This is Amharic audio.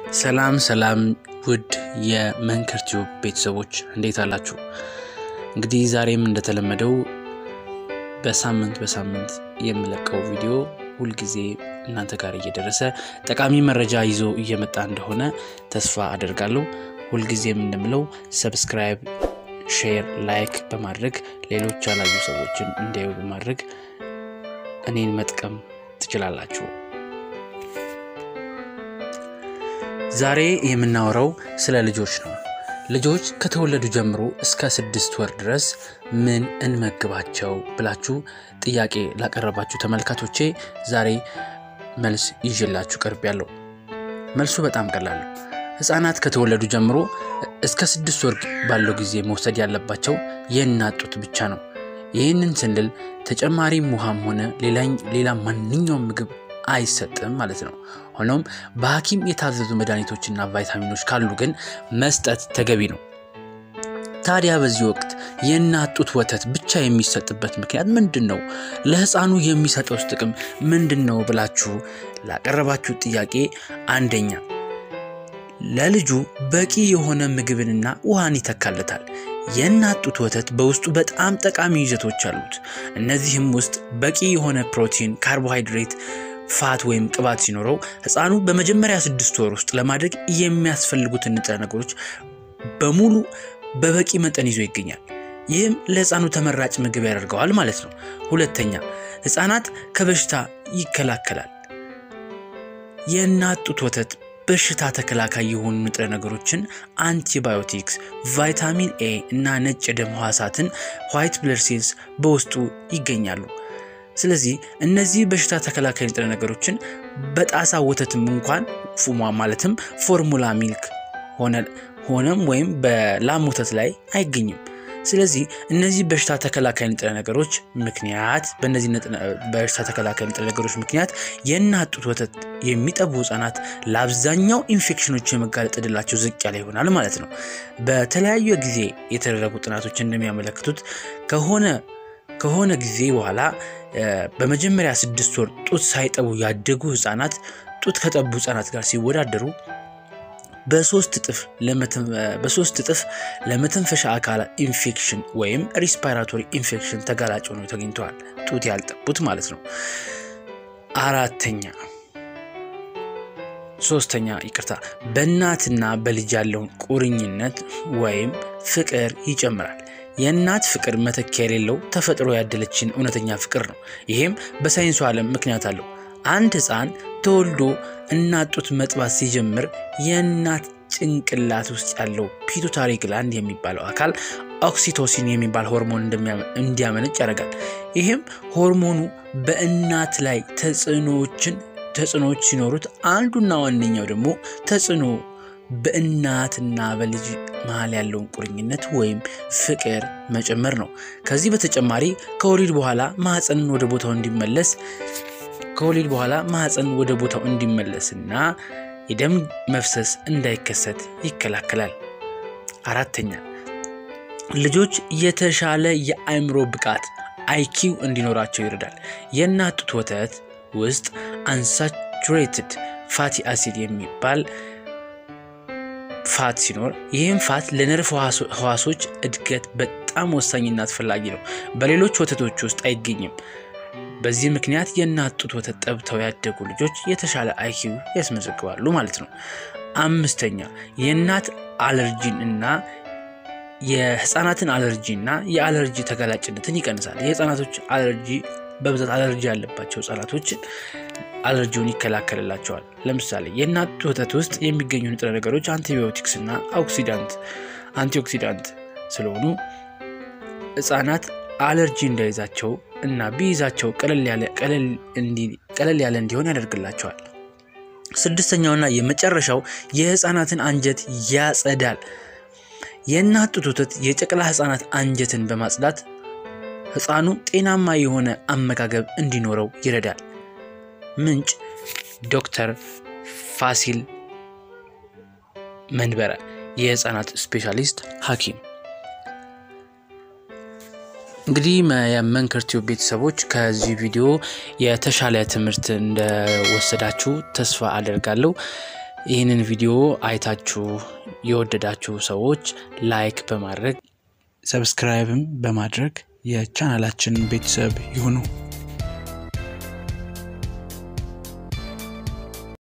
ሰላም ሰላም ውድ የመንከር ቲዩብ ቤተሰቦች እንዴት አላችሁ? እንግዲህ ዛሬም እንደተለመደው በሳምንት በሳምንት የምለቀው ቪዲዮ ሁልጊዜ እናንተ ጋር እየደረሰ ጠቃሚ መረጃ ይዞ እየመጣ እንደሆነ ተስፋ አደርጋለሁ። ሁልጊዜም እንደምለው ሰብስክራይብ፣ ሼር፣ ላይክ በማድረግ ሌሎች ያላዩ ሰዎችን እንዲያዩ በማድረግ እኔን መጥቀም ትችላላችሁ። ዛሬ የምናወራው ስለ ልጆች ነው። ልጆች ከተወለዱ ጀምሮ እስከ ስድስት ወር ድረስ ምን እንመግባቸው ብላችሁ ጥያቄ ላቀረባችሁ ተመልካቾቼ ዛሬ መልስ ይዤላችሁ ቀርብ ያለው መልሱ በጣም ቀላል ነው። ህፃናት ከተወለዱ ጀምሮ እስከ ስድስት ወር ባለው ጊዜ መውሰድ ያለባቸው የእናት ጡት ብቻ ነው። ይህንን ስንል ተጨማሪም ውሃም ሆነ ሌላ ማንኛውም ምግብ አይሰጥም ማለት ነው። ሆኖም በሐኪም የታዘዙ መድኃኒቶችና ቫይታሚኖች ካሉ ግን መስጠት ተገቢ ነው። ታዲያ በዚህ ወቅት የእናት ጡት ወተት ብቻ የሚሰጥበት ምክንያት ምንድን ነው? ለህፃኑ የሚሰጠውስ ጥቅም ምንድን ነው ብላችሁ ላቀረባችሁ ጥያቄ አንደኛ ለልጁ በቂ የሆነ ምግብንና ውሃን ይተካለታል። የእናት ጡት ወተት በውስጡ በጣም ጠቃሚ ይዘቶች አሉት። እነዚህም ውስጥ በቂ የሆነ ፕሮቲን፣ ካርቦሃይድሬት ፋት ወይም ቅባት ሲኖረው ህፃኑ በመጀመሪያ ስድስት ወር ውስጥ ለማድረግ የሚያስፈልጉትን ንጥረ ነገሮች በሙሉ በበቂ መጠን ይዞ ይገኛል። ይህም ለህፃኑ ተመራጭ ምግብ ያደርገዋል ማለት ነው። ሁለተኛ ህፃናት ከበሽታ ይከላከላል። የእናት ጡት ወተት በሽታ ተከላካይ የሆኑ ንጥረ ነገሮችን አንቲባዮቲክስ፣ ቫይታሚን ኤ እና ነጭ የደም ህዋሳትን ዋይት ብለድ ሴልስ በውስጡ ይገኛሉ። ስለዚህ እነዚህ በሽታ ተከላካይ ንጥረ ነገሮችን በጣሳ ወተትም እንኳን ፉሟ ማለትም ፎርሙላ ሚልክ ሆነም ወይም በላም ወተት ላይ አይገኝም። ስለዚህ እነዚህ በሽታ ተከላካይ ንጥረ ነገሮች ምክንያት በእነዚህ በሽታ ተከላካይ ንጥረ ነገሮች ምክንያት የእናት ጡት ወተት የሚጠቡ ህጻናት ለአብዛኛው ኢንፌክሽኖች የመጋለጥ ዕድላቸው ዝቅ ያለ ይሆናል ማለት ነው። በተለያዩ ጊዜ የተደረጉ ጥናቶች እንደሚያመለክቱት ከሆነ ከሆነ ጊዜ በኋላ በመጀመሪያ ስድስት ወር ጡት ሳይጠቡ ያደጉ ህጻናት ጡት ከጠቡ ህጻናት ጋር ሲወዳደሩ በሶስት እጥፍ ለመተንፈሻ አካላት ኢንፌክሽን ወይም ሪስፓይራቶሪ ኢንፌክሽን ተጋላጭ ሆነው ተገኝተዋል። ጡት ያልጠቡት ማለት ነው። አራተኛ ሶስተኛ ይቅርታ፣ በእናትና በልጅ ያለውን ቁርኝነት ወይም ፍቅር ይጨምራል። የእናት ፍቅር መተኪያ የሌለው ተፈጥሮ ያደለችን እውነተኛ ፍቅር ነው። ይሄም በሳይንሱ ዓለም ምክንያት አለው። አንድ ህፃን ተወልዶ እናት ጡት መጥባት ሲጀምር የእናት ጭንቅላት ውስጥ ያለው ፒቱታሪ ግላንድ የሚባለው አካል ኦክሲቶሲን የሚባል ሆርሞን እንዲያመነጭ ያደርጋል። ይህም ሆርሞኑ በእናት ላይ ተጽዕኖዎችን ተጽዕኖዎች ሲኖሩት አንዱና ዋነኛው ደግሞ ተጽዕኖ በእናትና በልጅ መሀል ያለውን ቁርኝነት ወይም ፍቅር መጨመር ነው። ከዚህ በተጨማሪ ከወሊድ በኋላ ማህፀንን ወደ ቦታው እንዲመለስ ከወሊድ በኋላ ማህፀን ወደ ቦታው እንዲመለስና የደም መፍሰስ እንዳይከሰት ይከላከላል። አራተኛ ልጆች የተሻለ የአእምሮ ብቃት አይኪው እንዲኖራቸው ይረዳል። የእናት ጡት ወተት ውስጥ አንሳቹሬትድ ፋቲ አሲድ የሚባል ፋት ሲኖር ይህም ፋት ለነርቭ ህዋሶች እድገት በጣም ወሳኝና አስፈላጊ ነው። በሌሎች ወተቶች ውስጥ አይገኝም። በዚህ ምክንያት የእናት ጡት ወተት ጠብተው ያደጉ ልጆች የተሻለ አይኪው ያስመዘግባሉ ማለት ነው። አምስተኛ የእናት አለርጂን እና የህፃናትን አለርጂ እና የአለርጂ ተጋላጭነትን ይቀንሳል። የህፃናቶች አለርጂ በብዛት አለርጂ ያለባቸው ህጻናቶችን አለርጂውን ይከላከልላቸዋል። ለምሳሌ የእናት ወተት ውስጥ የሚገኙ ንጥረ ነገሮች አንቲባዮቲክስ እና ኦክሲዳንት አንቲኦክሲዳንት ስለሆኑ ህጻናት አለርጂ እንዳይዛቸው እና ቢይዛቸው ቀለል ያለ እንዲሆን ያደርግላቸዋል። ስድስተኛውና የመጨረሻው የህፃናትን አንጀት ያጸዳል። የእናት ጡት ወተት የጨቅላ ህፃናት አንጀትን በማጽዳት ህፃኑ ጤናማ የሆነ አመጋገብ እንዲኖረው ይረዳል። ምንጭ ዶክተር ፋሲል መንበረ የህፃናት ስፔሻሊስት ሐኪም። እንግዲህ የመንከር ቲዩብ ቤተሰቦች ከዚህ ቪዲዮ የተሻለ ትምህርት እንደወሰዳችሁ ተስፋ አደርጋለሁ። ይህንን ቪዲዮ አይታችሁ የወደዳችሁ ሰዎች ላይክ በማድረግ ሰብስክራይብም በማድረግ የቻናላችን ቤተሰብ ይሁኑ።